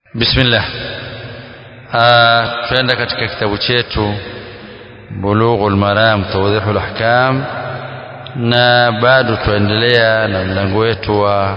bismillah tuenda katika kitabu chetu bulughul maram tawdihul ahkam na bado tuendelea na mlango wetu wa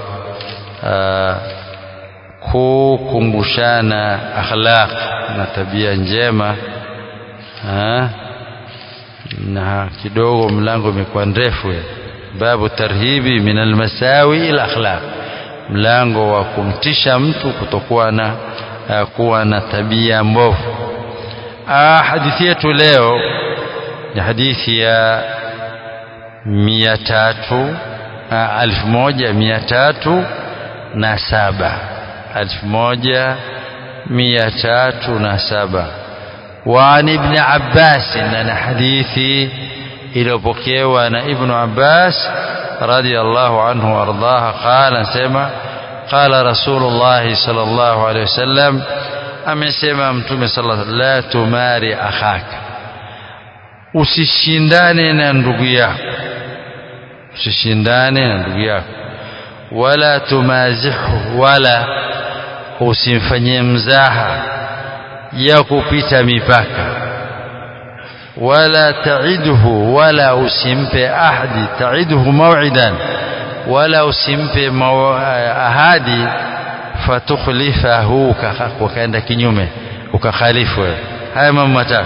kukumbushana akhlaq na tabia njema ha? na kidogo mlango umekuwa ndefu babu tarhibi min almasawi ila akhlaq mlango wa kumtisha mtu kutokuwa na uh, kuwa na tabia mbovu hadithi yetu leo ni hadithi ya mia tatu alfu moja mia tatu na saba alfu moja mia tatu na saba وعن ابن عباس أن حديثي إلى بكيوة أن ابن عباس رضي الله عنه وأرضاه قال سمع قال رسول الله صلى الله عليه وسلم amesema mtume sala la tumari akhaka usishindane na ndugu yako usishindane na ndugu yako wala tumazihu wala usimfanyie mzaha ya kupita mipaka wala taidhu wala usimpe ahdi taidhu maw'idan wala usimpe ahadi fatukhlifahu ukaenda kinyume ukakhalifu wewe haya mambo matatu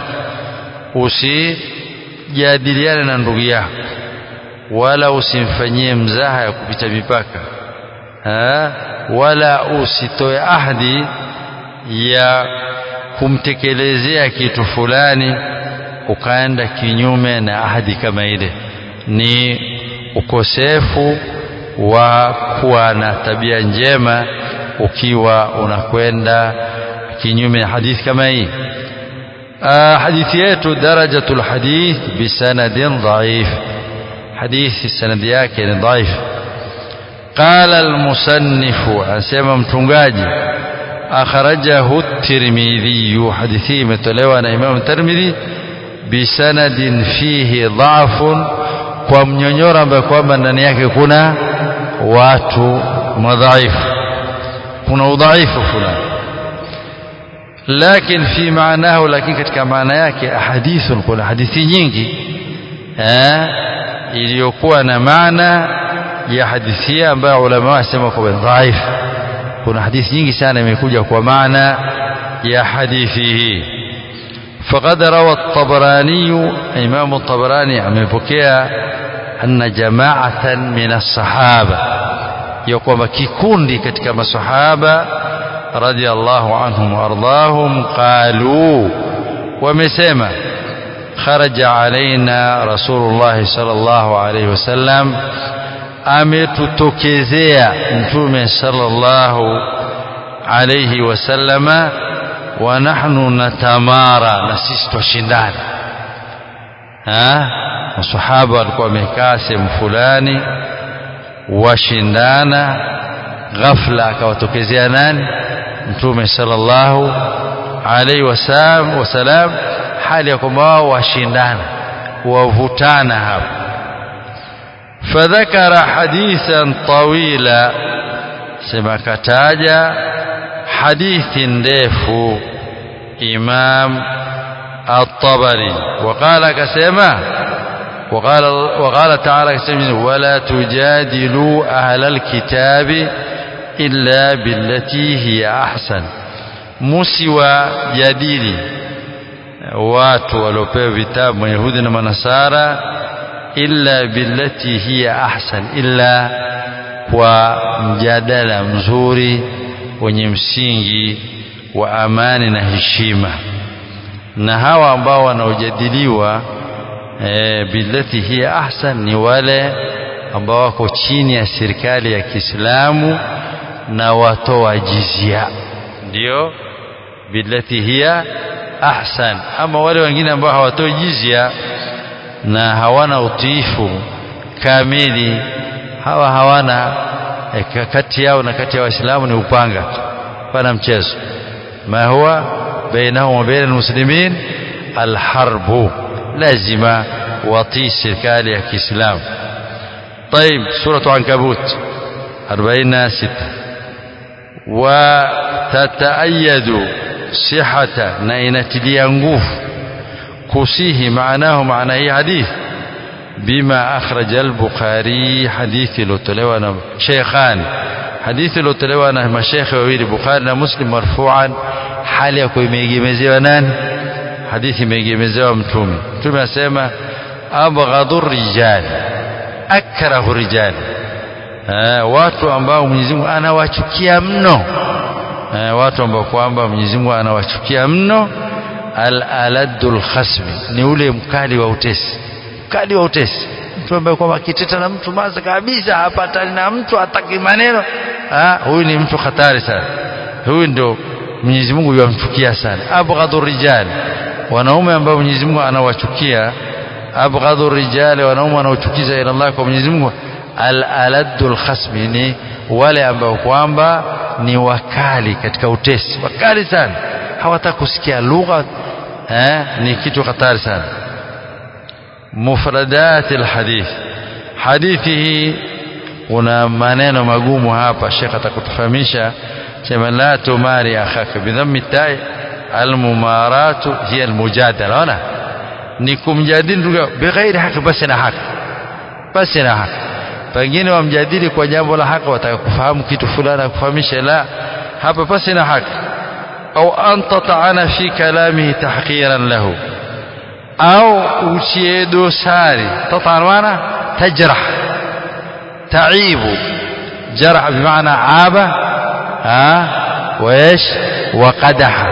usijadiliane na ndugu yako wala usimfanyie mzaha ya kupita mipaka ha? wala usitoe ahadi ya kumtekelezea kitu fulani ukaenda kinyume na ahadi kama ile ni ukosefu wa kuwa na tabia njema ukiwa unakwenda kinyume na hadithi kama hii hadithi yetu darajatul hadith bisanadin dhaif hadithi sanadi yake ni dhaif qala almusannifu asema mtungaji akhrajahu at-tirmidhi hadithi imetolewa na imam tirmidhi bisanadin fihi dhafun kwa mnyonyoro ambaye kwamba ndani yake kuna watu madhaifu kuna udhaifu fulani lakini fi maanahu lakini katika maana yake ahadithu kuna hadithi nyingi eh iliyokuwa na maana ya hadithi ambayo ulama wasema kwa dhaifu kuna hadithi nyingi sana imekuja kwa maana ya hadithi hii فقد روى الطبراني إمام الطبراني amepokea أن جماعة من الصحابة يقوم كikundi katika masahaba رضي الله عنهم وأرضاهم قالوا ومسما خرج علينا رسول الله صلى الله عليه وسلم ametutokezea mtume sallallahu alayhi wasallama wa nahnu natamara na sisi twashindana masahaba walikuwa wamekaa sehemu fulani washindana ghafla akawatokezea nani mtume sallallahu alayhi wasallam hali ya kwamba wao washindana wavutana hapo فذكر حديثا طويلا سما كتاجا حديث ndefu إمام الطبري وقال كسما وقال وقال تعالى كسما ولا تجادلوا أهل الكتاب إلا بالتي هي أحسن musiwa jadili watu waliopewa vitabu mayahudi na manasara illa billati hiya ahsan illa kwa mjadala mzuri wenye msingi wa amani na heshima na hawa ambao wanaojadiliwa e, billati hiya ahsan ni wale ambao wako chini ya serikali ya Kiislamu na watoa jizia ndio billati hiya ahsan ama wale wengine ambao hawatoi jizia na hawana utiifu kamili hawa hawana eh, kati yao na kati ya waislamu ni upanga pana mchezo ma huwa bainahum wa baina almuslimin alharbu lazima watii serikali ya Kiislamu طيب سورة عنكبوت 46 wa tataayadu sihata na inatilia nguvu kusihi maanahu maana hii hadithi bima akhraja al-Bukhari hadithi iliyotolewa na Sheikhani hadithi iliyotolewa na mashekhe wawili Bukhari na Muslim marfu'an hali ya kuimegemezewa nani hadithi imegemezewa mtume mtume asema abghadhu rijal akrahu rijal watu ambao Mwenyezi Mungu anawachukia mno watu ambao kwamba Mwenyezi Mungu anawachukia mno al-aladul khasmi ni ule mkali wa utesi mkali wa utesi mtu ambaye kwamba akiteta na mtu maza kabisa hapatani na mtu hataki maneno huyu ni mtu hatari sana huyu ndio Mwenyezi Mungu yamchukia sana abghadhu rijal wanaume ambao Mwenyezi Mungu anawachukia abghadhu rijal wanaume wanaochukiza ila Allah kwa Mwenyezi Mungu al-aladul khasmi ni wale ambao kwamba ni wakali katika utesi wakali sana hawataka kusikia lugha eh, ni kitu hatari sana mufradat alhadith hadithi hii kuna maneno magumu hapa Sheikh atakutufahamisha sema la tumari akhaka bidhammi tai almumaratu hiya almujadala ona ni kumjadili ndugu bighairi haki basi na haki basi na haki pengine wamjadili kwa jambo la haki wataka kufahamu kitu fulani akufahamishe la hapa basi na haki au anta ta'ana fi kalamihi tahqiran lahu au utie dosari tataan maana tajrah taibu jarh bimaana aba ha وايش وقدح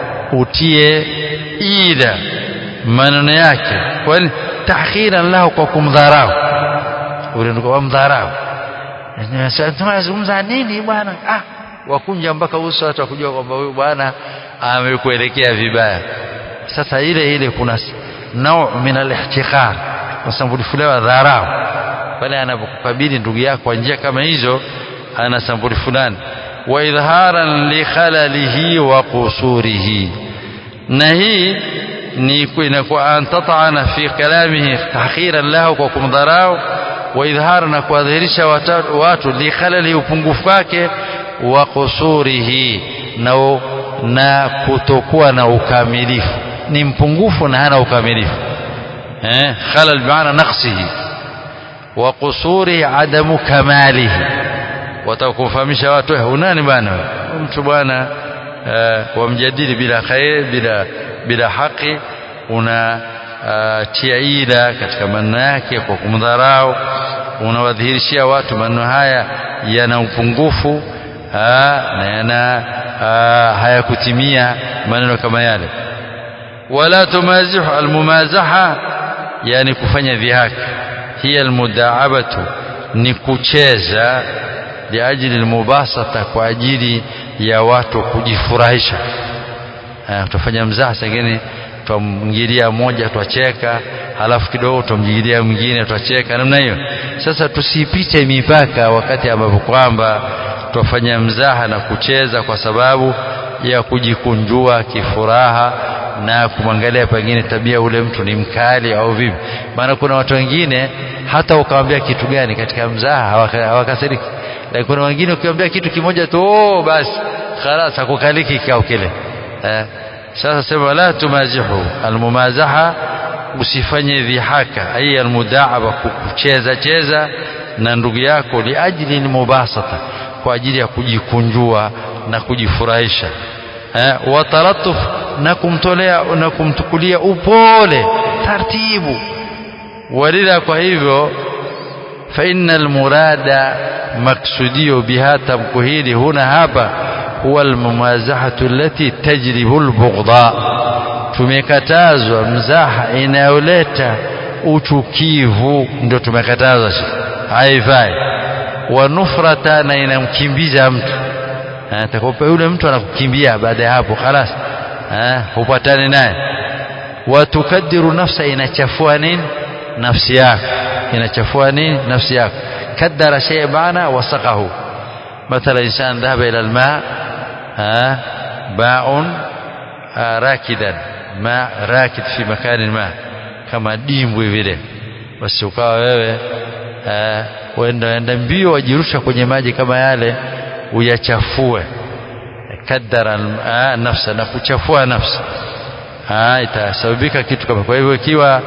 utie ila maneno yake kwani tahkhiran lahu kwa kumdharau ule ndio kumdharau tunazungumza nini bwana ah wakunja mpaka uso hata kujua kwamba huyu bwana amekuelekea vibaya sasa ile ile kuna nau min al-ihtiqar kusambulifulewa dharau pale anapokukabili ndugu yako kwa njia kama hizo ana sambuli fulani wa idharan li khalalihi wa qusurihi na hii ni inakuwa an tat'ana fi kalamihi tahqiran lahu kwa kumdharau wa idhara na kuadhihirisha watu li khalali upungufu wake wa qusurihi na na kutokuwa na ukamilifu ni mpungufu na hana ukamilifu eh khalal bi'ana naqsihi wa qusurihi adamu kamalihi watakufahamisha watu unani bwana mtu bwana uh, wamjadili bila khair bila bila haki una uh, tia ila katika maneno yake kwa kumdharau unawadhihirishia watu maneno haya yana upungufu na yana hayakutimia maneno kama yale wala tumazihu almumazaha yani kufanya dhihaka hiya almudaabatu ni kucheza liajili almubasata kwa ajili ya watu kujifurahisha tutafanya mzaha sengine twamngilia mmoja twacheka halafu kidogo twamjigilia mwingine twacheka namna hiyo sasa tusipite mipaka wakati ambapo kwamba twafanya mzaha na kucheza kwa sababu ya kujikunjua kifuraha na kumwangalia pengine tabia ule mtu ni mkali au vipi maana kuna watu wengine hata ukamwambia kitu gani katika mzaha hawakasiriki lakini kuna wengine ukiwaambia kitu kimoja tu oh basi خلاص hakukaliki kikao kile eh sasa sema la tumazihu almumazaha usifanye dhihaka ai almudaaba kucheza cheza na ndugu yako liajili mubasata kwa ajili ya kujikunjua na kujifurahisha eh wataratuf na kumtolea na kumtukulia upole taratibu walila kwa hivyo fa innal murada maksudio biha tamko hili huna hapa huwa almumazahatu allati tajribu albughdha tumekatazwa mzaha inayoleta uchukivu ndio tumekatazwa haifai wa nufrata na inamkimbiza mtu atakopa yule mtu anakukimbia baada ya hapo خلاص hupatani naye watukadiru nafsa inachafua nini nafsi yako inachafua nini nafsi yako kaddara shay maana wasaqahu مثلا انسان ذهب الى الماء باء راكدا ماء راكد في مكان ما kama dimbwi vile basi ukawa wewe uenda enda mbio wajirusha kwenye maji kama yale uyachafue kaddara nafsa na kuchafua nafsi itasababika kitu kama kwa hivyo ikiwa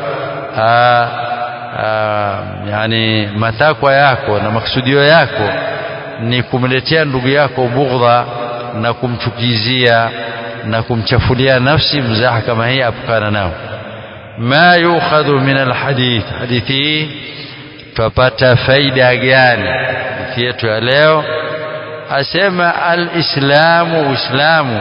yani matakwa yako na maksudio yako ni kumletea ndugu yako bughdha na kumchukizia na kumchafulia nafsi mzaha kama hii apukana nao ma yukhadhu min alhadith hadithi tupata faida gani hadithi yetu ya leo asema alislamu uislamu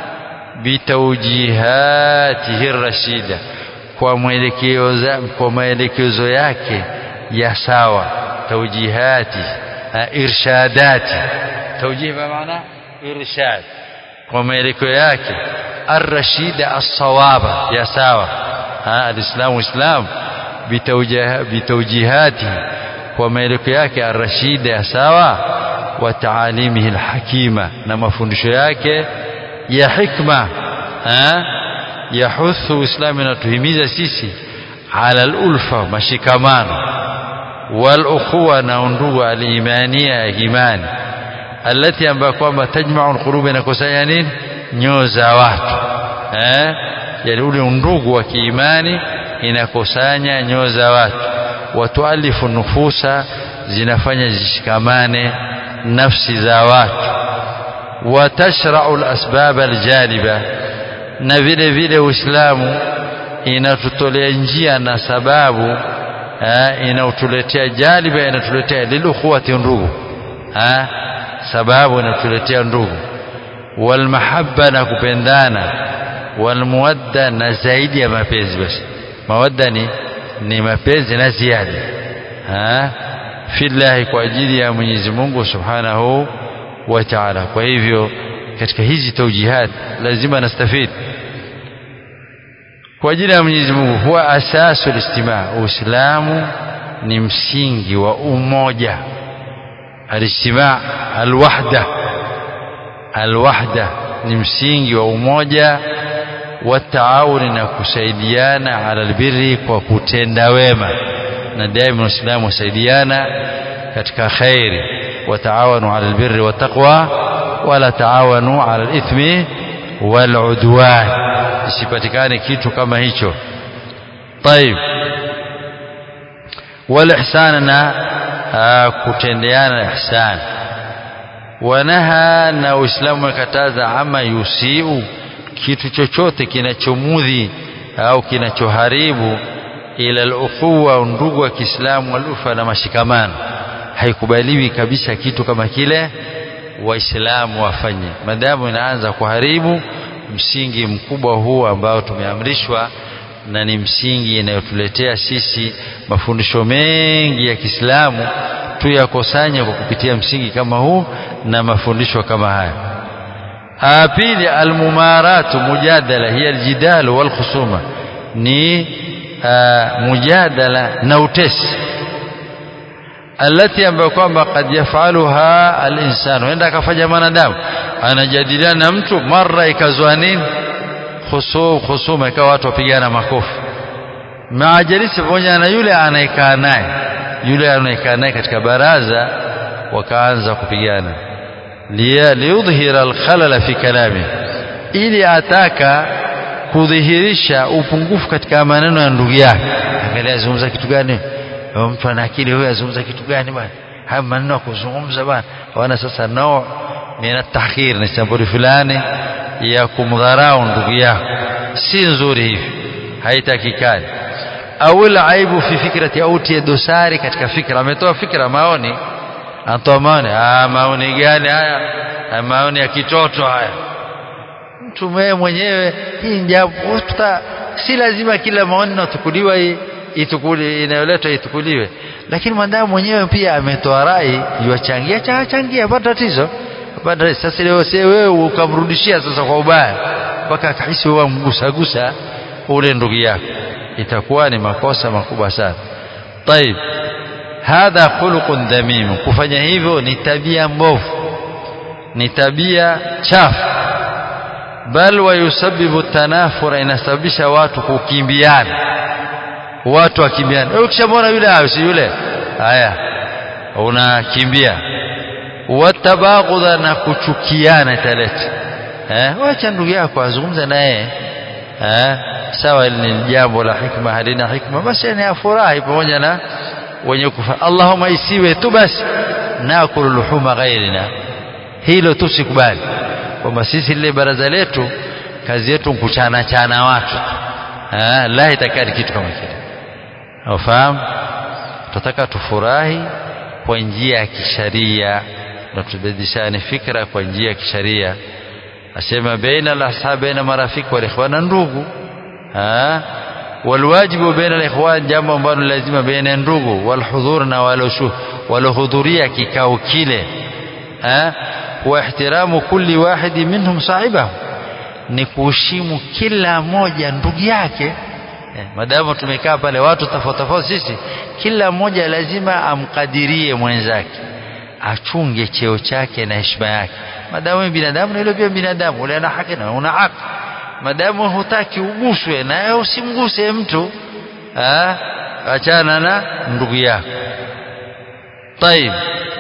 bitawjihatihi rashida kwa mwelekezo kwa maelekezo yake ya sawa tawjihati irshadati tawjih maana irshad kwa maelekeo yake arrashida as-sawaba ya sawa alislamu islam bitawjihati kwa maelekeo yake arrashida ya sawa wa taalimihi alhakima na mafundisho yake ya hikma yahuthu uislamu inatuhimiza sisi ala alulfa mashikamano wal ukhuwa na undugu alimania ya imani alati ambayo kwamba tajmau alqulubi inakusanya nini nyoyo za watu eh yani ule undugu wa kiimani inakusanya nyoyo za watu watualifu nufusa zinafanya zishikamane nafsi za watu watashrau alasbab aljaliba na vile vile uislamu inatutolea njia na sababu inautuletea jaliba inatuletea lilukhuwati ndugu sababu inatuletea ndugu walmahabba na kupendana walmuwadda na zaidi ya mapenzi basi mawadda ni, ni mapenzi na ziada fillahi kwa ajili ya Mwenyezi Mungu Subhanahu wa Ta'ala kwa hivyo katika hizi taujihat lazima nastafid kwa ajili ya Mwenyezi Mungu huwa asasu listimaa Uislamu ni msingi wa umoja alistimaa alwahda alwahda ni msingi wa umoja wa taawuni na kusaidiana ala albirri kwa kutenda wema na daima waislamu wasaidiana katika khairi wataawanu ala albirri wattaqwa wala taawanu ala alithmi waludwan isipatikane kitu kama hicho طيب والإحسان na kutendeana ihsan wanaha na uislamu umekataza ama yusiu kitu chochote kinachomudhi au kinachoharibu ila al-ukhuwa ndugu wa Kiislamu walufa na mashikamano haikubaliwi kabisa kitu kama kile waislamu wafanye madamu inaanza kuharibu msingi mkubwa huu ambao tumeamrishwa na ni msingi inayotuletea sisi mafundisho mengi ya Kiislamu tuyakusanye kwa kupitia msingi kama huu na mafundisho kama haya pili almumaratu mujadala hiya aljidal wal khusuma ni mujadala na utesi alati ambayo kwamba kad yafaluha alinsanu enda akafanya mwanadamu anajadiliana na mtu mara ikazwa nini khusuma ikawa watu wapigana makofi maajalisi pamoja na yule anayekaa naye yule anayekaa naye katika baraza wakaanza kupigana liyudhhira alkhalala fi kalami ili ataka kudhihirisha upungufu katika maneno ya ndugu yake angalia azungumza kitu gani mtu ana akili huyo azungumza kitu gani bwana haya maneno ya kuzungumza bwana wana sasa nao min tahqir ni sampuli fulani ya kumdharau ndugu yako si nzuri hivi haitakikani au aibu fi fikrati au tie dosari katika fikra ametoa fikra maoni anatoa maoni ah maoni gani haya maoni ya kitoto haya mtu mwenyewe hii jambo si lazima kila maoni natukuliwa itukuli inayoletwa itukuliwe lakini mwanadamu mwenyewe pia ametoa rai yuachangia chachangia hapana tatizo hapana sasa leo si wewe ukamrudishia sasa kwa ubaya mpaka akahisi wewe mgusagusa ule ndugu yako itakuwa ni makosa makubwa sana طيب hadha khuluqun dhamim kufanya hivyo ni tabia mbovu ni tabia chafu bal wayusabbibu tanafura inasababisha watu kukimbiana watu wakimbiana wewe ukishamwona yule hayo si yule haya unakimbia watabaghudha na kuchukiana italeta eh wacha ndugu yako azungumze naye eh sawa ni jambo la hikma halina hikma basi ni afurahi pamoja na wenye kufa Allahumma isiwe tu basi nakulu luhuma ghairina hilo tusikubali kwamba sisi lile baraza letu kazi yetu kuchana chana watu eh la itakadi kitu kama kile ufahamu tunataka tufurahi kwa njia ya kisharia na tubadilishane fikra kwa njia ya kisharia asema baina al-ashab baina marafiki wal ikhwan ndugu ha walwajibu baina al-ikhwan jambo ambalo lazima baina ndugu walhudhur na walohudhuria kikao kile ha wa ihtiramu kulli wahidi minhum sahibahu ni kuheshimu kila moja ndugu yake eh, madamu tumekaa pale watu tofauti tofauti sisi kila mmoja lazima amkadirie mwenzake achunge cheo chake na heshima yake madamu binadamu na ile pia binadamu ule ana haki na una haki madamu hutaki uguswe na usimguse mtu ah achana na ndugu yako طيب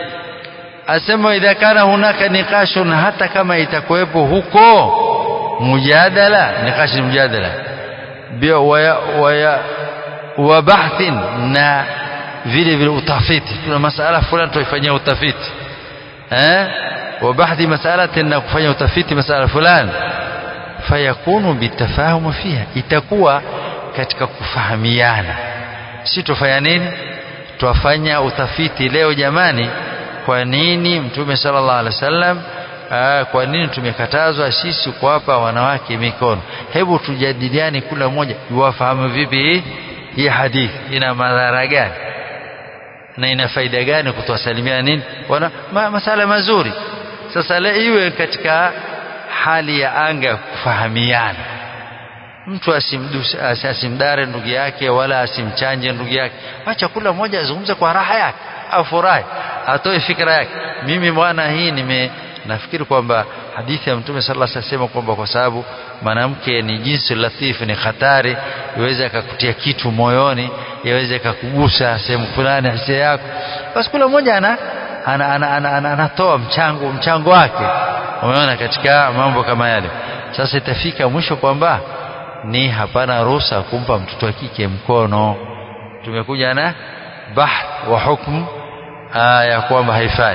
asema idha kana hunaka niqashun hata kama itakuwepo huko mujadala nikashi mujadala waya, waya, wa bahthin na vile vile utafiti tuna masala fulani tuifanyia utafiti eh wa bahthi masalatin na kufanya utafiti masala fulani fayakunu bitafahum fiha itakuwa katika kufahamiana si tufanya nini twafanya utafiti leo jamani kwa nini mtume sallallahu alaihi wasallam kwa nini tumekatazwa sisi kuwapa wanawake mikono hebu tujadiliane kila mmoja yuwafahamu vipi hii hadithi ina madhara gani na ina faida gani kutuwasalimia nini wana ma, masala mazuri sasa le iwe katika hali ya anga kufahamiana mtu asimduse asimdare ndugu yake wala asimchanje ndugu yake acha kula mmoja azungumze kwa raha yake afurahi atoe fikra yake mimi bwana hii nime nafikiri kwamba hadithi ya mtume sallallahu alaihi wasallam kwamba kwa sababu mwanamke ni jinsi latifu ni hatari iweze akakutia kitu moyoni iweze akakugusa sehemu fulani hisia yako basi kila mmoja ana anatoa ana, ana, ana, ana mchango mchango wake umeona katika mambo kama yale sasa itafika mwisho kwamba ni hapana ruhusa kumpa mtoto wa kike mkono tumekuja na bahth wa hukmu ya kwamba haifai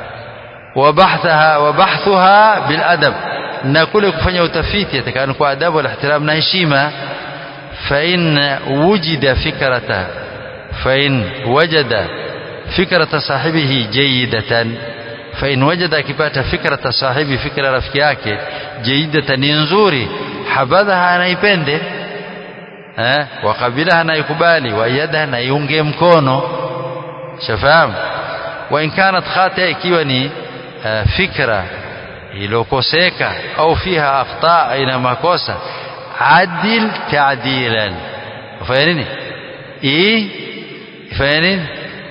وبحثها وبحثها بالادب na kule kufanya utafiti atakana kwa adabu wal ihtiram na heshima fa in wujida fikrata fa in wajada fikrata sahibihi jayyidatan fa in wajada akipata fikrata sahibi fikra rafiki yake jayyidatan ni nzuri habadha anaipende eh wakabilaha anaikubali wayadaha naiunge mkono shafahamu wa in kanat khata ikiwa ni fikra iliyokoseka au fiha akhta ina makosa adil ta'dilan fanya nini i fanya nini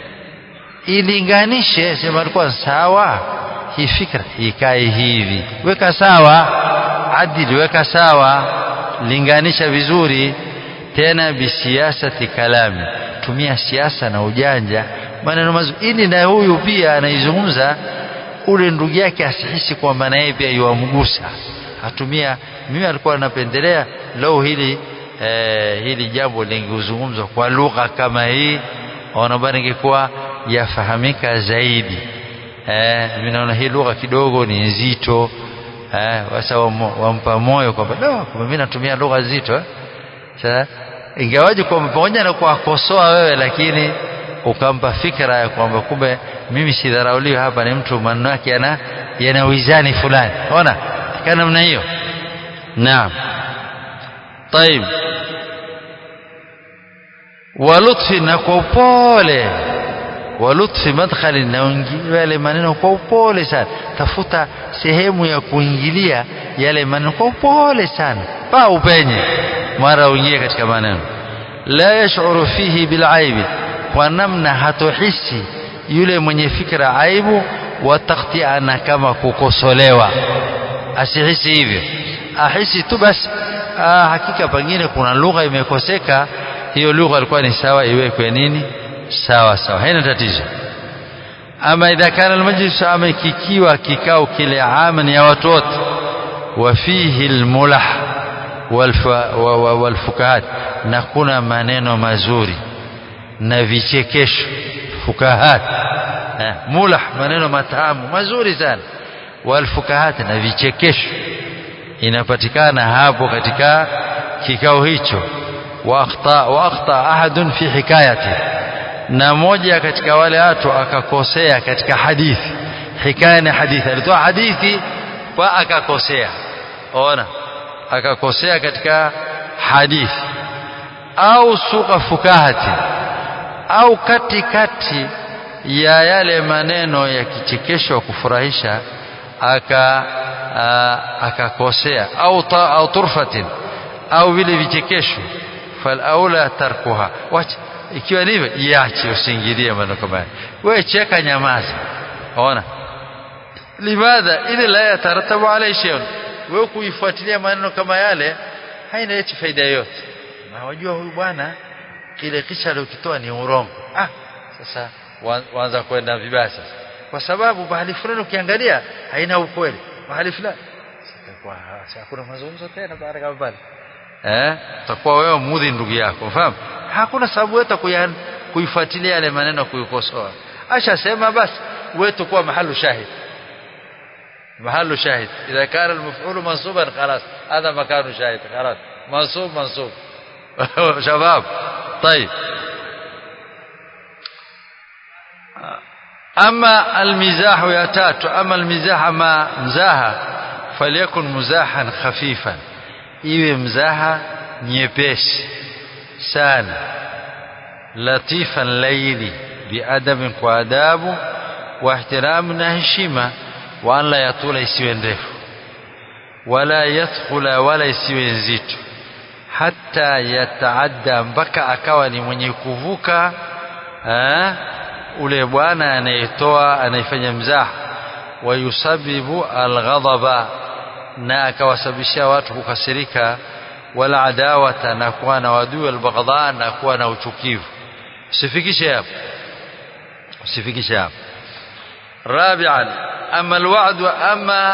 ilinganishe sema alikuwa sawa hii fikra ikae hivi weka sawa adil weka sawa linganisha vizuri tena bisiasati kalami tumia siasa na ujanja maneno mazuri ili na huyu pia anaizungumza ule ndugu yake asihisi kwamba na yeye pia yuamgusa atumia mimi alikuwa anapendelea leo hili eh, hili jambo lingezungumzwa kwa lugha kama hii ona bwana ingekuwa yafahamika zaidi eh, mimi naona hii lugha kidogo ni nzito eh, sasa wampa moyo kwamba no, mimi natumia lugha nzito eh. sasa ingawaje kwa pamoja na kuwakosoa wewe lakini ukampa fikra ya kwamba kumbe mimi sidharauliwi hapa ni mtu maneno yake yana yana wizani fulani ona kana namna hiyo naam طيب walutfi na kwa upole walutfi madkhali na yale maneno kwa upole sana tafuta sehemu ya kuingilia yale maneno kwa upole sana pa upenye mara uingie katika maneno la yashuru fihi bilaibi kwa namna hatohisi yule mwenye fikra aibu watakhtiana kama kukosolewa asihisi hivyo ahisi tu basi ah, hakika pengine kuna lugha imekoseka hiyo lugha ilikuwa ni sawa iwekwe nini sawa sawa haina tatizo ama idha kana almajlis ama kikiwa kikao kile aman ya watu wote wafihi almulah walfukahat na kuna maneno mazuri na vichekesho fukahat eh, mulah maneno matamu mazuri sana walfukahat na vichekesho inapatikana hapo katika kikao hicho واخطا واخطا احد في حكايته na moja katika wale watu akakosea katika hadithi hikaya ni hadithi alitoa hadithi kwa akakosea ona akakosea katika hadithi au suka fukahati au katikati ya yale maneno ya kichekesho wa kufurahisha aka akakosea au ta, au turfatin au vile vichekesho falaula tarkuha wacha ikiwa ndivyo iache usiingilie maneno kama haya wewe cheka nyamaza ona limadha ili la yataratabu alayhi shay'un wewe kuifuatilia maneno kama yale haina eti faida yote na wajua huyu bwana kile kisha aliokitoa ni urongo ah sasa waanza kwenda vibaya sasa kwa sababu bahali fulani ukiangalia haina ukweli bahali fulani kwa hakuna mazungumzo tena baada kama pale eh utakuwa wewe mudhi ndugu yako unafahamu hakuna sababu yote kuifuatilia yale maneno kuikosoa ashasema basi wewe tukua mahalu shahid محل شاهد إذا كان المفعول منصوبا خلاص هذا مكان شاهد خلاص منصوب منصوب شباب طيب أما المزاح يا تاتو أما المزاح ما مزاحة فليكن مزاحا خفيفا iwe mzaha nyepesi sana latifan laini biadabin kwa adabu wa ihtiramu na heshima wa an la yatula isiwe ndefu wala yadkhula wala isiwe nzito hata yataadda mpaka akawa ni mwenye kuvuka eh, ule bwana anayetoa anayefanya mzaha wayusabibu alghadaba na akawasababishia watu kukasirika wala adawata na kuwa na wadui albaghdha na kuwa na uchukivu usifikishe hapo usifikishe hapo rabi'an ama alwa'd ama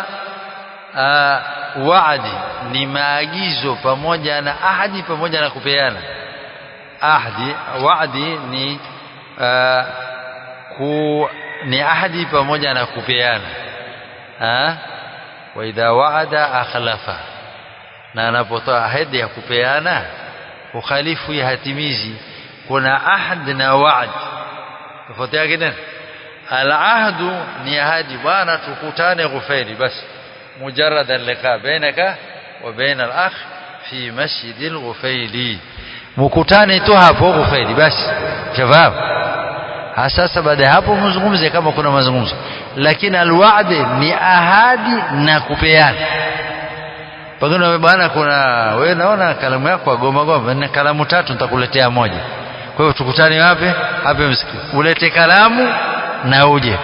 wa'di ni maagizo pamoja na ahadi pamoja na kupeana ahadi wa'di ni aa, ku ni ahadi pamoja na kupeana ha? wa idha wa'ada akhlafa na anapotoa ahadi ya kupeana ukhalifu ya hatimizi kuna ahad na wa'd tofauti yake nini العهد ni ahadi bwana tukutane ghufeli basi مجرد اللقاء بينك وبين الأخ في مسجد الغفيلي mkutane tu hapo Ghufaili basi shabab sasa baada ya hapo mzungumze kama kuna mazungumzo lakini alwa'd ni ahadi na kupeana pengine bwana kuna wewe naona kalamu yako agoma goma na kalamu tatu nitakuletea moja kwa hiyo tukutane wapi hapa msikiti ulete kalamu na uje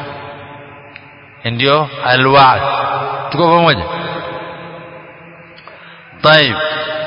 ndio alwa'd tuko pamoja طيب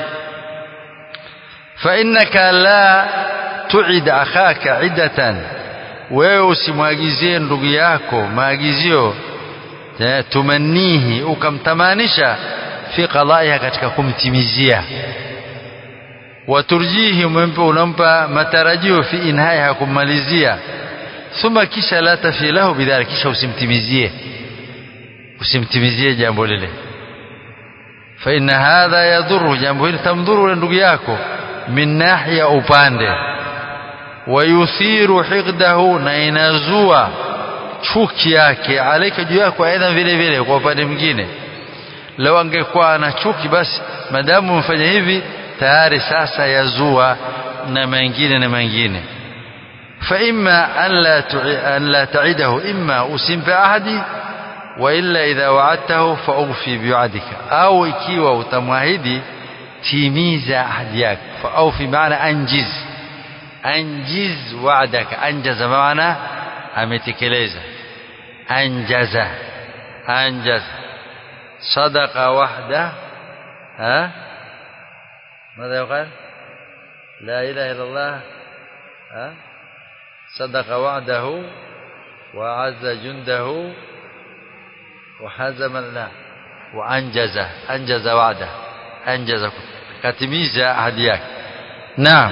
فإنك لا تعد أخاك عدة wewe usimwagizie ndugu yako maagizio tumanihi ukamtamanisha fi qadaiha katika kumtimizia waturjihi umempa unampa matarajio fi inhaiha kummalizia thumma kisha la tafi lahu bidhalik kisha usimtimizie usimtimizie jambo lile fa inna hadha yadhuru jambo hili tamdhuru ndugu yako min nahya upande wayuthiru hiqdahu na inazua chuki yake alaika juu yako aidha vile vile kwa upande mwingine lau angekuwa ana chuki basi madamu umefanya hivi tayari sasa yazua na mengine na mengine فإما أن لا أن لا تعده إما أسم بعهدي وإلا إذا وعدته فأوفي بوعدك أو ikiwa utamwahidi timiza ahadi yako فأوفي معنى أنجز أنجز وعدك أنجز معنى ametekeleza أنجز أنجز صدق وحده ها ماذا يقال لا إله إلا الله ها صدق وعده وعز جنده وحزم لا wa anjaza anjaza wa'da anjaza katimiza ahadi yake naam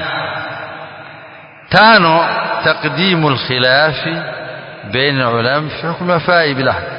tano taqdimu alkhilafi baina ulama fi hukm wafai bil ahd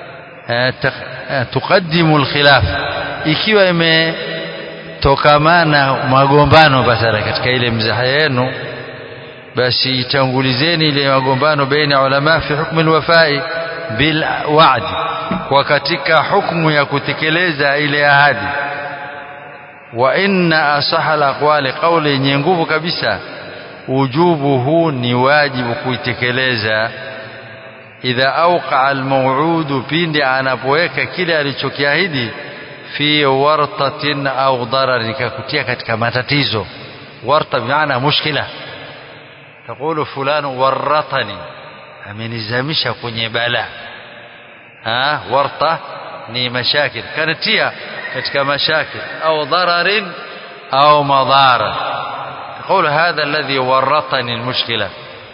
tuqaddimu alkhilaf ikiwa imetokamana magombano basara katika ile mzaha yenu basi itangulizeni ile magombano baina ulama fi hukm alwafai bil wa'd kwa katika hukumu ya kutekeleza ile ahadi wa inna asaha alaqwali qawli yenye nguvu kabisa wujubuhu ni wajibu kuitekeleza idha awqa almaw'ud pindi anapoweka kile alichokiahidi fi wartatin au darar ikakutia katika matatizo warta bimaana mushkila تقول فلان ورطني amenizamisha kwenye bala ha warta ni mashakil kanatia katika mashakil au dararin au madara تقول هذا الذي ورطني المشكله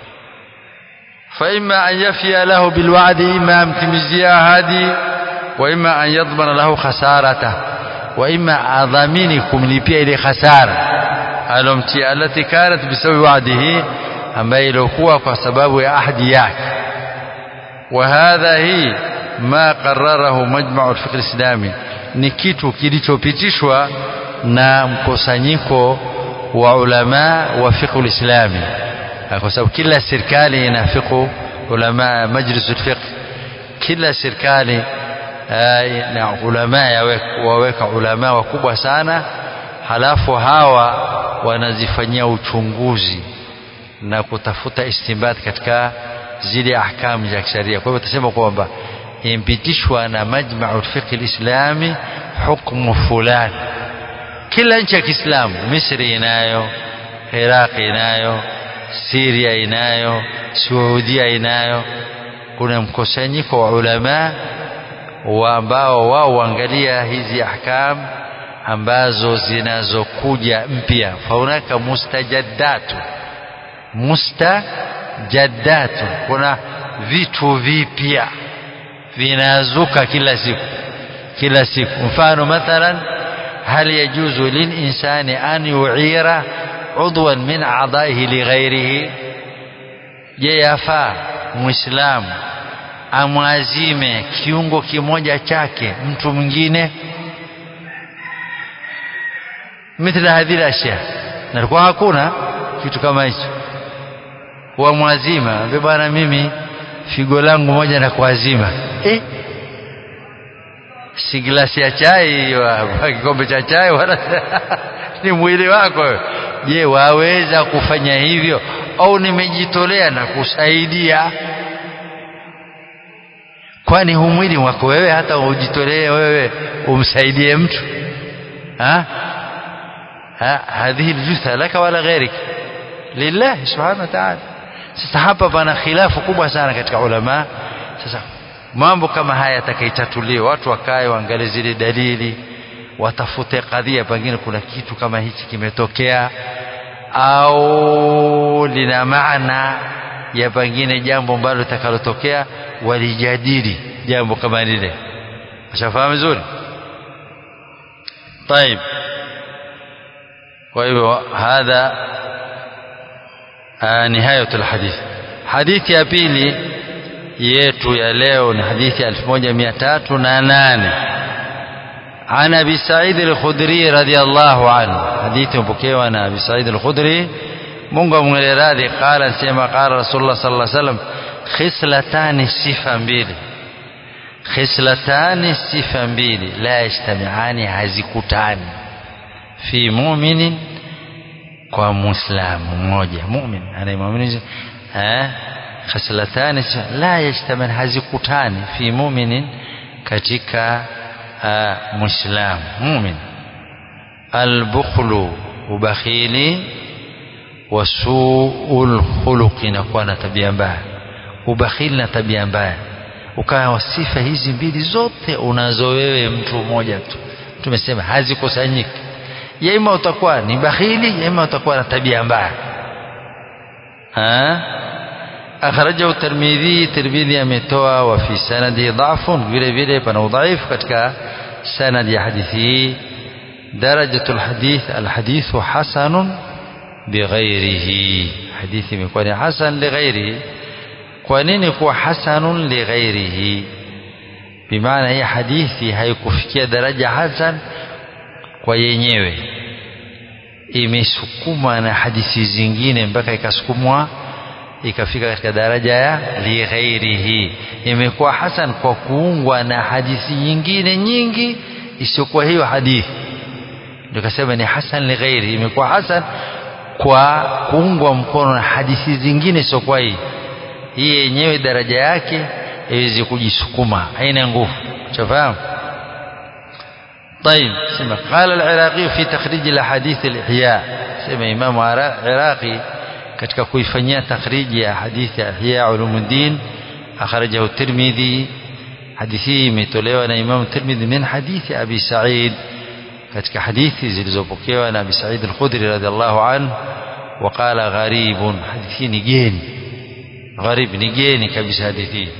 فإما أن يفي له بالوعد إما امتمزيا هذه وإما أن يضمن له خسارته وإما أضامينكم لبيع إلى خسارة التي التي كانت بسبب وعده ambaye ilikuwa kwa sababu ya ahadi yake wa hadha hii ma qararahu majma'u al-fiqh al-islami ni kitu kilichopitishwa na mkusanyiko wa ulama wa fiqh al-islami kwa sababu kila serikali ina fiqh ulama majlis al-fiqh kila serikali na ulama waweka ulama wakubwa sana halafu hawa wanazifanyia uchunguzi na kutafuta istinbat katika zile ahkamu za kisheria. Kwa hivyo tutasema kwamba impitishwa na majmau fiqh alislami hukmu fulani. Kila nchi ya Kiislamu, Misri inayo, Iraq inayo, Syria inayo, Saudia inayo. Kuna mkusanyiko wa ulama wa ambao wao waangalia hizi ahkam ambazo zinazokuja mpya, faunaka mustajaddatu mustajaddatu kuna vitu vipya vinazuka kila siku kila siku mfano mathalan hal yajuzu lilinsani an yu'ira udwan min a'daihi lighairihi je yafaa muislamu amwazime kiungo kimoja chake mtu mwingine mithla hadhihi ashya na kwa hakuna kitu kama hicho wa mwazima ambe bwana mimi figo langu moja na kuazima eh si glasi ya chai wa kikombe cha chai wala ni mwili wako je waweza kufanya hivyo au nimejitolea na kusaidia kwani hu mwili wako wewe hata ujitolee wewe umsaidie mtu ha ha hadhihi aljutha laka wala ghairika lillahi subhanahu wa ta'ala sasa hapa pana khilafu kubwa sana katika ulama sasa mambo kama haya yatakaitatuliwa watu wakae waangalie zile dalili watafute kadhia pengine kuna kitu kama hichi kimetokea au lina maana ya pengine jambo ambalo litakalotokea walijadili jambo kama lile ushafahamu vizuri طيب kwa hivyo hadha نهاية الحديث حديث يا بيلي yetu ya leo ni hadithi 1308 عن ابي سعيد الخدري رضي الله عنه حديث مpokewa na ابي سعيد الخدري Mungu amwele radhi qala sema qala rasulullah sallallahu alaihi wasallam khislatani sifa mbili khislatani sifa mbili la yajtamiani hazikutani fi mu'minin kwa muislamu mmoja mu'min anayemwamini eh khaslatani la yajtaman hazikutani fi mu'minin katika uh, muislamu mu'min albukhlu ubakhili wasuul khuluqi na kuwa na tabia mbaya ubakhili na tabia mbaya ukawa sifa hizi mbili zote unazo wewe mtu mmoja tu tumesema hazikusanyiki ya ima utakuwa ni bakhili ya ima utakuwa na tabia mbaya akhrajahu Tirmidhi Tirmidhi ametoa wa fi sanadi dhafun vile vile pana udhaifu katika sanad ya hadithi hii درجة الحديث الحديث حسن بغيره حديث يكون حسن لغيره كونين يكون حسن لغيره بمعنى هي حديثي haikufikia daraja hasan kwa yenyewe imesukuma na hadithi zingine mpaka ikasukumwa ikafika katika daraja ya lighairihi imekuwa hasan kwa kuungwa na hadithi nyingine nyingi isiyokuwa hiyo hadithi ndio kasema ni hasan lighairi imekuwa hasan kwa kuungwa mkono na hadithi zingine sio kwa hii hii yenyewe daraja yake iweze kujisukuma haina nguvu shafahamu طيب سمع قال العراقي في تخريج الاحاديث الاحياء سمع امام عراقي katika kuifanyia takhriji ya hadithi ya ihya ulumuddin akhrajahu tirmidhi hadithi hii imetolewa na imam tirmidhi min hadithi abi sa'id katika hadithi zilizopokewa na Abi Sa'id al-Khudri radhiallahu anhu waqala gharibun hadithi ni geni gharib ni geni kabisa hadithi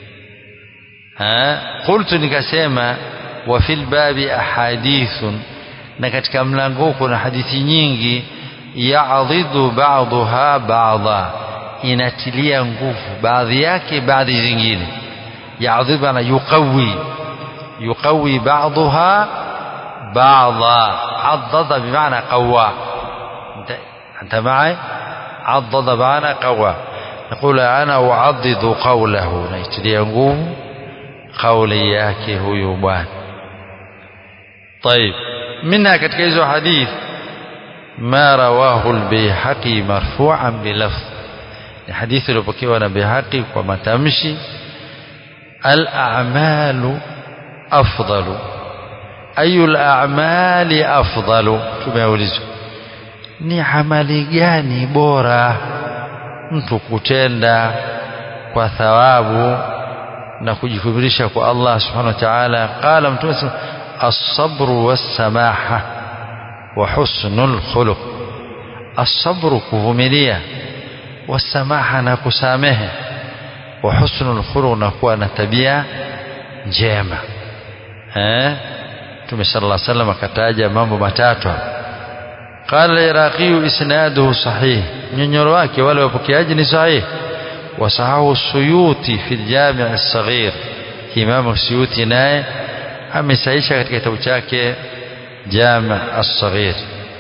ha qultu nikasema wa fil babi ahadithun na katika mlango kuna hadithi nyingi ya'dhidu ba'daha ba'dha inatilia nguvu baadhi yake baadhi zingine ya'dhidu ana yuqawi yuqawi ba'daha بعضا عضد بمعنى قوى انت, انت معي عضد بمعنى قوى نقول انا اعضد قوله نيتلي nguvu قولي yake huyu bwana طيب منها katika hizo hadith ما رواه البيهقي مرفوعا بلفظ حديث iliyopokewa na Bihaqi kwa matamshi al-a'malu afdalu ayu al-a'mali afdalu tumeulizwa ni amali gani bora mtu kutenda kwa thawabu na kujikubirisha kwa Allah subhanahu wa ta'ala qala mtume as-sabru was-samaha wa husnul khuluq as-sabru kuvumilia was-samaha na kusamehe wa husnul khuluq na kuwa na tabia njema eh Mtume sallallahu alaihi wasallam akataja mambo matatu قال العراقي اسناده صحيح nyonyoro wake wale wapokeaji ni sahih وصححه السيوطي في الجامع الصغير Imam Suyuti naye amesahisha katika kitabu chake Jami' as-Saghir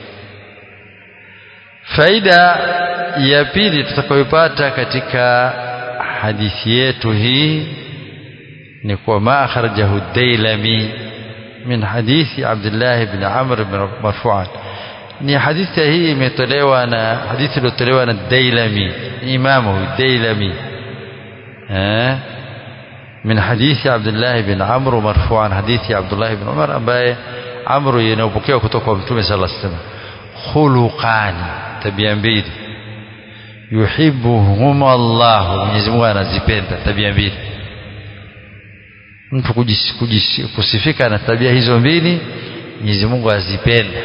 faida ya pili tutakayopata katika hadithi yetu hii ni kwa ma akhrajahu Dailami min hadithi Abdullah ibn Amr ibn marfu'an ni hadithi hii imetolewa na hadithi iliyotolewa na Dailami imamu Dailami eh من حديث عبد الله بن عمرو مرفوعا حديث عبد الله بن عمر ambaye Amru inapokewa kutoka kwa Mtume صلى الله عليه وسلم khuluqan tabia mbili yuhibbuhum Allah Mwenyezi Mungu anazipenda tabia mbili mtu kusifika na tabia hizo mbili Mwenyezi Mungu azipenda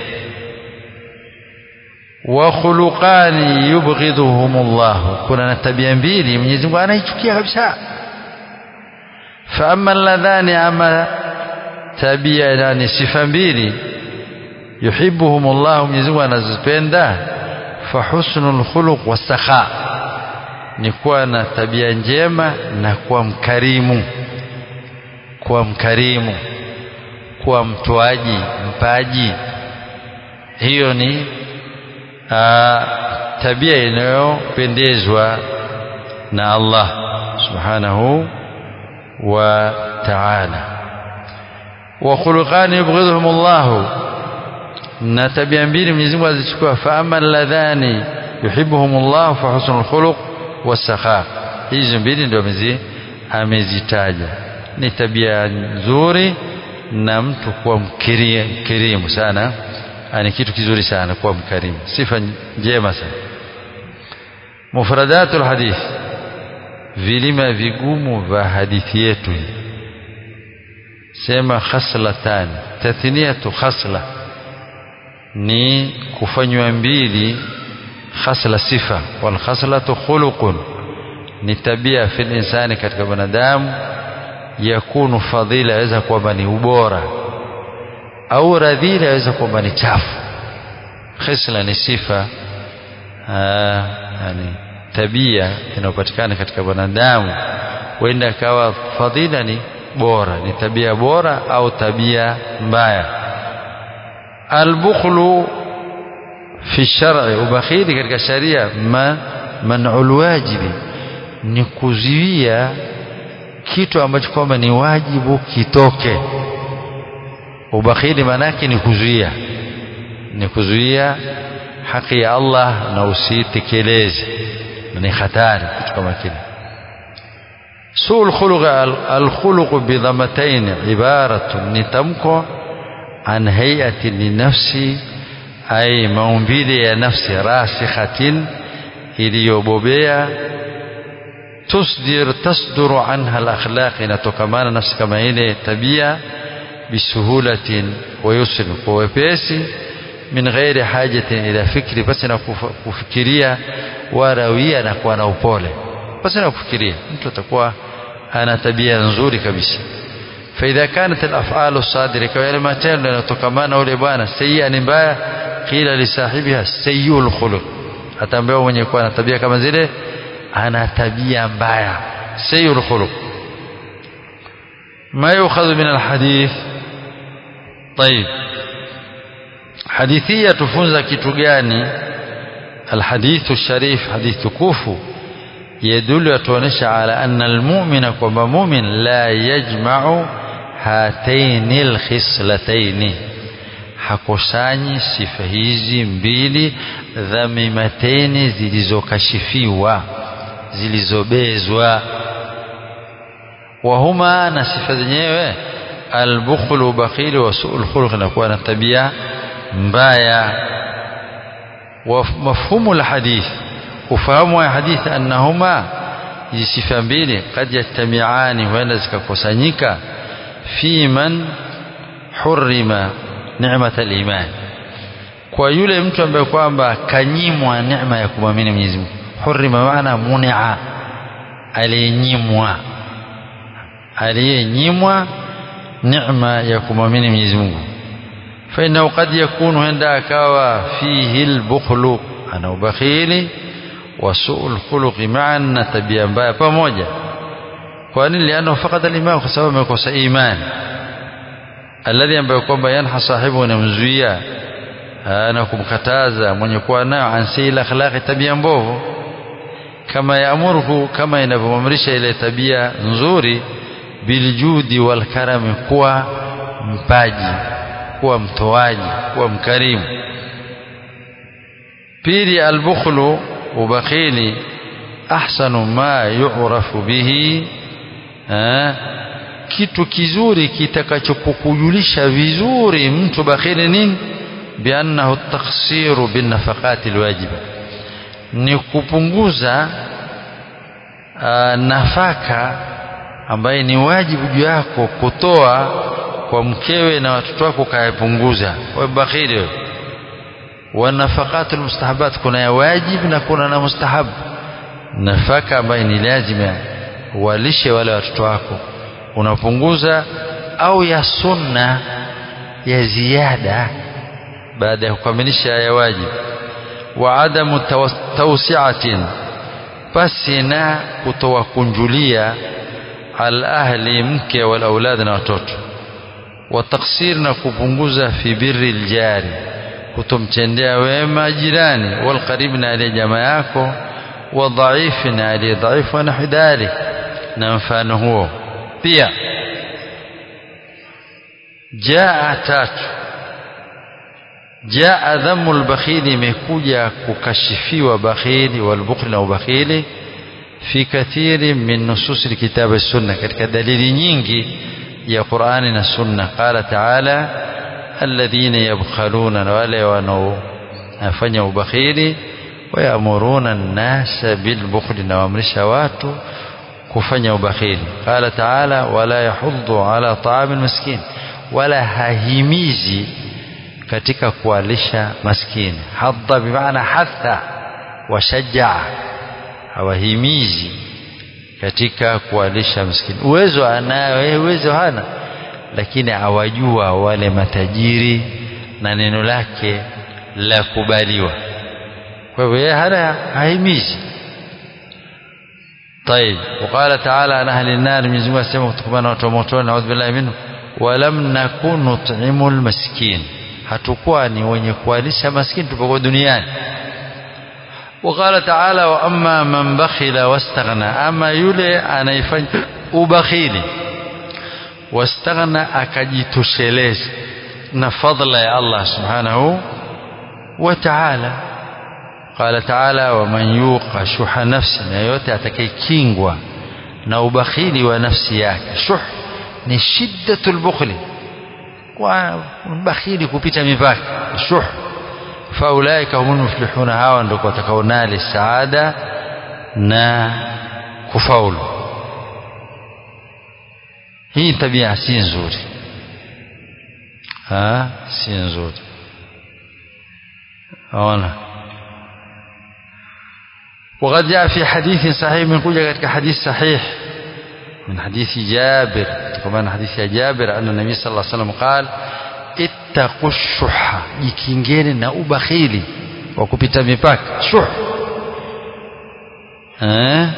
wa khuluqani yubghiduhum Allah kuna na tabia mbili Mwenyezi Mungu anaichukia kabisa fa amma alladhani ama tabia yani sifa mbili yuhibbuhum Allah Mwenyezi Mungu anazipenda fa husnul khuluq wasakha ni kuwa na tabia njema na kuwa mkarimu kuwa mkarimu kuwa mtoaji mpaji hiyo ni aa, tabia inayopendezwa na Allah subhanahu wa ta'ala wa khuluqani yubghidhuhum Allah na tabia mbili Mwenyezi Mungu azichukua fa amma alladhani yuhibbuhum Allah fa husnul khuluq wasakha hizo mbili ndio amezitaja ni tabia nzuri na mtu kuwa mkirimu sana ni kitu kizuri sana kuwa mkarimu sifa njema sana mufradatul hadith vilima vigumu vya hadithi yetu sema khaslatan tathniyatu khasla ni kufanywa mbili khasla sifa wal khaslatu khuluqun ni tabia fil insani katika binadamu yakunu fadhila yaweza kwamba ni ubora au radhili yaweza kwamba ni chafu khisla ni sifa aa, yani tabia inayopatikana katika wanadamu huenda akawa fadhila ni bora ni tabia bora au tabia mbaya albukhlu fi shar'i ubakhili katika sharia ma man'ul wajibi ni kuzuia kitu ambacho kwamba ni wajibu kitoke ubakhili manake ni kuzuia ni kuzuia haki ya Allah na usitekeleze ni hatari kitu kama kile سوء الخلق الخلق بضمتين عبارة نتمكو عن هيئة للنفس أي مومبيل يا نفس راسخة iliyobobea tusdir tasduru anha alakhlaq inatokamana nafsi kama ile tabia bisuhulatin wa yusrin kwa wepesi min ghairi hajatin ila fikri basi na kufikiria warawia na kuwa na upole basi na kufikiria mtu atakuwa ana tabia nzuri kabisa فإذا كانت الأفعال الصادرة كما matendo yanatokamana ule bwana sayya ni mbaya qila li sahibiha sayyul khuluq ataambiwa mwenye kuwa na tabia kama zile ana tabia mbaya sayyul khuluq ما يؤخذ من الحديث طيب حديثية تفunza kitu gani الحديث الشريف حديث tukufu يدل يتونيش على أن المؤمن كما مؤمن لا يجمع هاتين الخصلتين hakusanyi sifa hizi mbili dhamimateni zilizokashifiwa zilizobezwa wahuma na sifa zenyewe albukhlu bakhili wa suul khuluq inakuwa na tabia mbaya wa mafhumu alhadith ufahamu wa hadithi annahuma hizi sifa mbili kad yajtamiani huenda zikakusanyika fi man hurima neema liman kwa yule mtu ambaye kwamba kanyimwa neema ya kumwamini Mwenyezi Mungu hurima maana munia aliyenyimwa aliyenyimwa neema ya kumwamini Mwenyezi Mungu فإنه قد يكون هندا كوا فيه البخل أنا وبخيلي وسوء الخلق معا tabia mbaya pamoja kwa nini liano faqad al-iman kwa sababu amekosa imani alladhi ambaye kwamba yanha sahibu anamzuia na kumkataza mwenye kuwa nayo ansi akhlaqi tabia mbovu kama yaamuru kama inavyomamrisha ile tabia nzuri biljudi wal karami kuwa mpaji kuwa mtoaji kuwa mkarimu pili albukhlu ubakhili ahsanu ma yu'rafu bihi kitu kizuri kitakachokujulisha vizuri mtu bakhili nini biannahu taksiru binafaqati alwajiba ni kupunguza aa, nafaka ambaye ni wajibu juu yako kutoa kwa mkewe na watoto wako kayapunguza wewe bakhili wewe wa nafaqatu almustahabat kuna ya wajib na kuna na mustahab nafaka ambayo ni lazima walishe wale watoto wako unapunguza au ya sunna ya ziada baada ya kukamilisha ya wajib wa adamu tawsi'atin basi na kutowakunjulia al ahli mke wal aulad na watoto wa taksir na kupunguza fi birri aljari kutomtendea wema jirani wal qarib na aliye jamaa yako wa dhaif na aliye dhaifu na hidari na mfano huo pia jaa tatu jaa dhamu albakhili imekuja kukashifiwa bakhili walbukhli na ubakhili fi kathiri min nusus alkitab sunna katika dalili nyingi ya Qur'ani na sunna qala ta'ala alladhina yabkhaluna wale wanaofanya ubakhili wayamuruna an-nasa bilbukhli na waamrisha watu kufanya ubakhili qala ta'ala wala yahuddu ala ta'am almiskin wala hahimizi katika kuwalisha maskini hadda bimaana hatha washajaa hawahimizi katika kuwalisha maskini uwezo anayo yeye uwezo hana lakini awajua wale matajiri na neno lake la kubaliwa kwa hivyo yeye hana haimizi طيب وقال تعالى عن أهل النار من زمان سيما كتكبانا وتموتون نعوذ بالله منه ولم نكن نطعم المسكين hatukuwa ni wenye kuwalisha maskini tupokuwa duniani وقال تعالى واما من بخل واستغنى اما yule anayefanya ubakhili wastaghna akajitosheleza na fadla ya Allah subhanahu wa ta'ala قال تعالى ومن يوق شح نفسه na yote atakayekingwa na ubakhili wa nafsi yake shuh ni shiddatul bukhli kwa bakhili kupita mipaka shuh faulaika humul muflihuna hawa ndio watakaonali saada na kufaulu hii tabia si nzuri ha si nzuri ona وقد جاء في حديث صحيح من كوجا حديث صحيح من حديث جابر كمان حديث جابر أن النبي صلى الله عليه وسلم قال اتقوا الشح jikingeni na ubakhili wa kupita mipaka shuh eh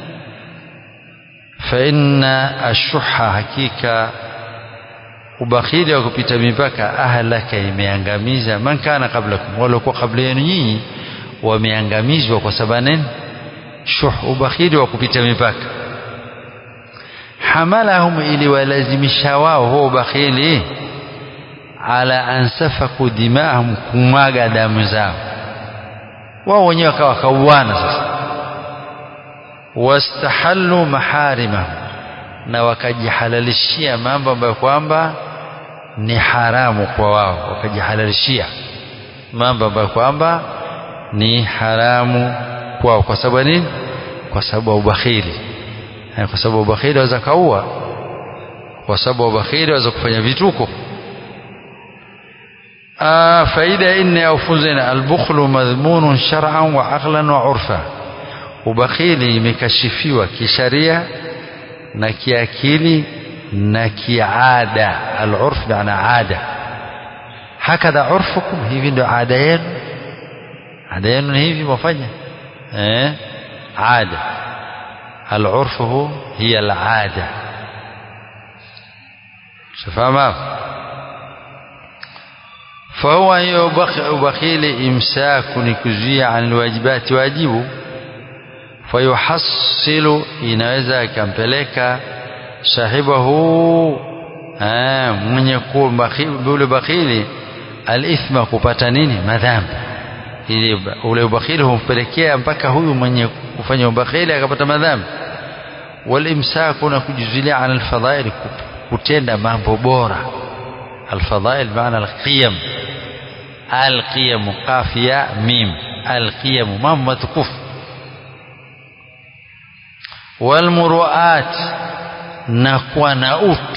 fa inna ashuha hakika ubakhili wa kupita mipaka ahlaka imeangamiza man kana qablakum walikuwa kabla yenu nyinyi wameangamizwa kwa sababu nini shuh ubakhili wa kupita mipaka hamalahum ili walazimisha wao huo ubakhili ala an safaku dimahum kumwaga damu zao wao wenyewe wakawa kauana sasa wastahallu maharimahum na wakajihalalishia mambo ambayo kwamba ni haramu kwa wao wakajihalalishia mambo ambayo kwamba ni haramu kwao kwa sababu nini kwa sababu ya ubakhili kwa sababu ubakhili waweza kaua kwa sababu ubakhili waweza kufanya vituko آه فإذا إني أوفزنا البخل مذمون شرعا وعقلا وعرفا وبخيلي مكشفيوا كشريعة نكي أكيلي نكي عادة العرف معنى عادة هكذا عرفكم هي في عادين عادين هي في مفجة إيه؟ عادة العرف هو هي العادة شفاهم فهو يبخيل إمساك نكزية عن الواجبات واجبه فيحصل inaweza ikampeleka sahibahu mwenye kuwa ule bakhili alithma kupata nini madhambi ili ule ubakhili humpelekea mpaka huyu mwenye kufanya ubakhili akapata madhambi walimsaku na kujuzilia an alfadhail kutenda mambo bora alfadhail maana alqiyam القيم قافية ميم القيم مام متكف والمروءات نكوى نؤت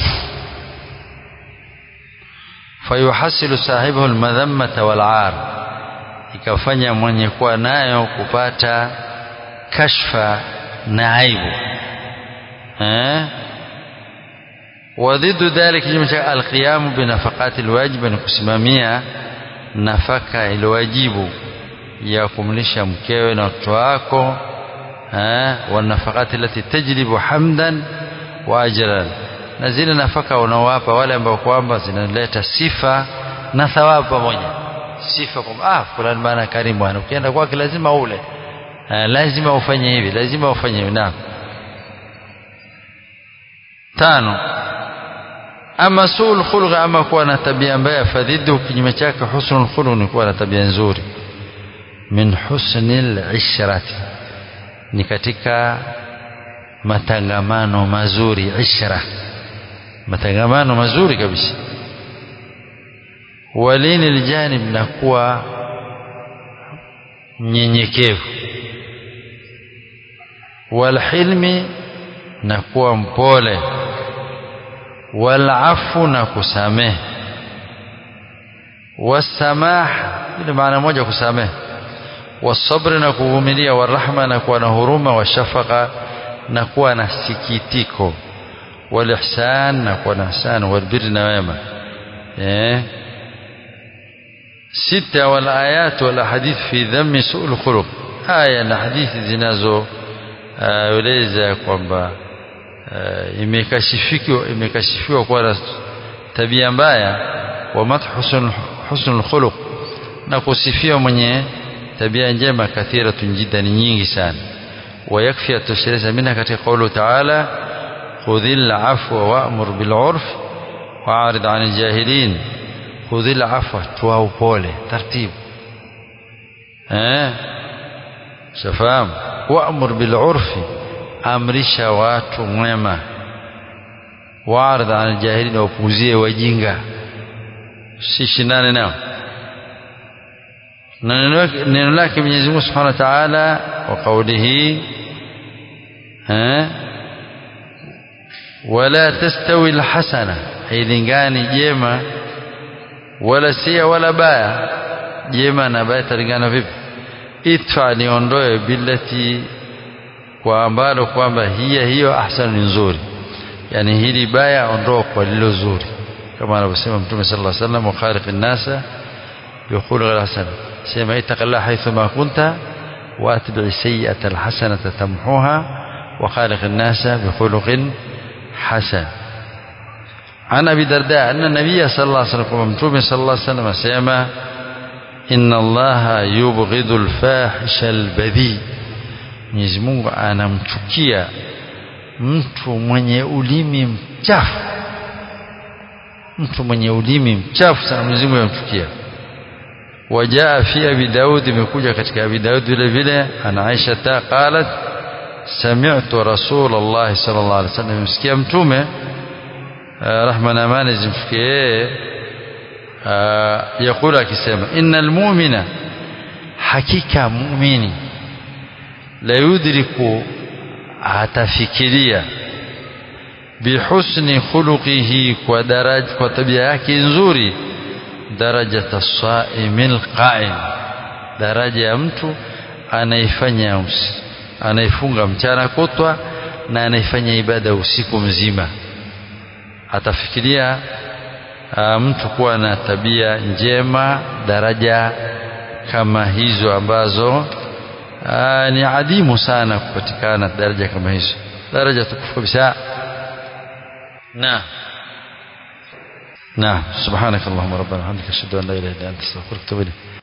فيحصل صاحبه المذمة والعار ikafanya mwenye kuwa nayo kupata kashfa na aibu eh wadhidu dhalik kinyume cha alqiyamu binafaqati alwajib ni kusimamia nafaka iliwajibu ya kumlisha mkewe na watoto wako wanafakati lati tajlibu hamdan wa ajran na zile nafaka unaowapa wale ambao kwamba zinaleta sifa na thawabu pamoja sifa kwamba ah fulani bana karimu bwana ukienda kwake lazima ule lazima ufanye hivi lazima ufanye hivi naam tano ama suul khulq ama kuwa na tabia mbaya fadhidu kinyume chake husnul khuluq ni kuwa na tabia nzuri min husnil ishrati ni katika matangamano mazuri ishra matangamano mazuri kabisa walini aljanib na kuwa mnyenyekevu walhilmi na kuwa mpole walafu na kusamehe wasamaha ile maana moja kusamehe wasabri na kuvumilia warahma na kuwa na huruma washafaka na kuwa na sikitiko walihsan na kuwa na ihsan walbirri na wema eh sita wal ayat wal ahadith fi dhammi su'ul khuluq aya na hadithi zinazo eleza kwamba imekashifiwa imekashifiwa kwa na tabia mbaya wa madh husnul khuluq na kusifiwa mwenye tabia njema kathiratun jiddan nyingi sana ويكفي التشريع منها katika قوله تعالى خذ العفو وأمر بالعرف وأعرض عن الجاهلين خذ العفو توao pole taratibu eh shafahamu وأمر بالعرف amrisha watu mwema waaridh an aljahilin wapuuzie wajinga sishindane nao na neno lake Mwenyezi Mungu Subhanahu wa Ta'ala wa qawlihi eh wala tastawi alhasana hailingani jema wala sia wala baya jema na baya talingana vipi itfa niondoe billati kwa ambalo kwamba hiya hiyo ahsanu ni nzuri yani hili baya ondoa kwa lilo zuri kama anavyosema mtume sallallahu alaihi wasallam wa khaliqin nasa bikhuluqil hasan sema ittaqillah haythu ma kunta واتبع السيئة الحسنة تمحوها وخالق الناس بخلق حسن عن أبي درداء أن النبي صلى الله عليه وسلم ومتوم صلى الله عليه وسلم سيما إن الله يبغض الفاحش البذيء Mwenyezi Mungu anamchukia mtu mwenye ulimi mchafu mtu mwenye ulimi mchafu sana Mwenyezi Mungu anamchukia wajaa fi abi daud imekuja katika abi daud vile vile ana aisha ta qalat sami'tu rasulullah sallallahu alaihi wasallam msikia mtume rahma na amani zimfikie yakula akisema innal mu'mina hakika muumini la yudriku atafikiria bihusni khuluqihi kwa daraja kwa tabia yake nzuri darajata saimil qaim daraja ya mtu anaifanya anaifunga mchana kutwa na anaifanya ibada usiku mzima atafikiria uh, mtu kuwa na tabia njema daraja kama hizo ambazo uh, ni adimu sana kupatikana daraja kama hizo daraja tukufu kabisa na نعم سبحانك اللهم ربنا وبحمدك اشهد ان لا اله الا انت استغفرك واتوب اليك